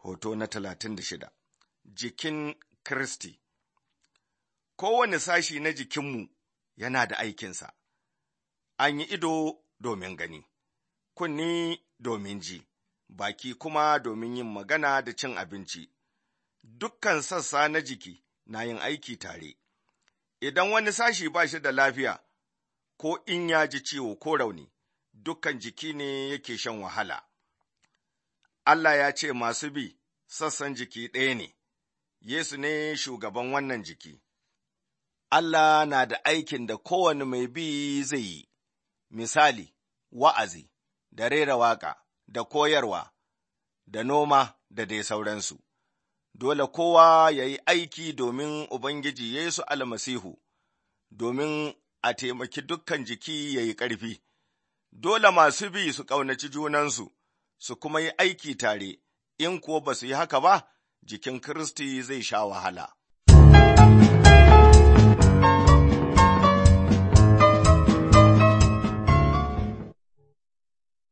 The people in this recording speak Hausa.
Hoto na talatin da shida Jikin Kiristi Kowane sashi na jikinmu yana da aikinsa, an yi ido domin gani, kunni domin ji, baki kuma domin yin magana da cin abinci. Dukkan sassa na jiki na yin aiki tare. Idan wani sashi ba shi da lafiya, ko in ya ji ciwo ko rauni, dukkan jiki ne yake shan wahala. Allah ya ce masu bi sassan jiki ɗaya ne, Yesu ne shugaban wannan jiki. Allah na da aikin da kowane mai bi zai yi, misali, wa'azi, da rera waƙa, da koyarwa, da noma, da dai sauransu. Dole kowa ya yi aiki domin Ubangiji Yesu almasihu, domin a taimaki dukkan jiki ya yi ƙarfi. Dole masu bi su ƙaunaci junansu, su kuma yi aiki tare, in kuwa ba su yi haka ba, jikin Kiristi zai sha wahala.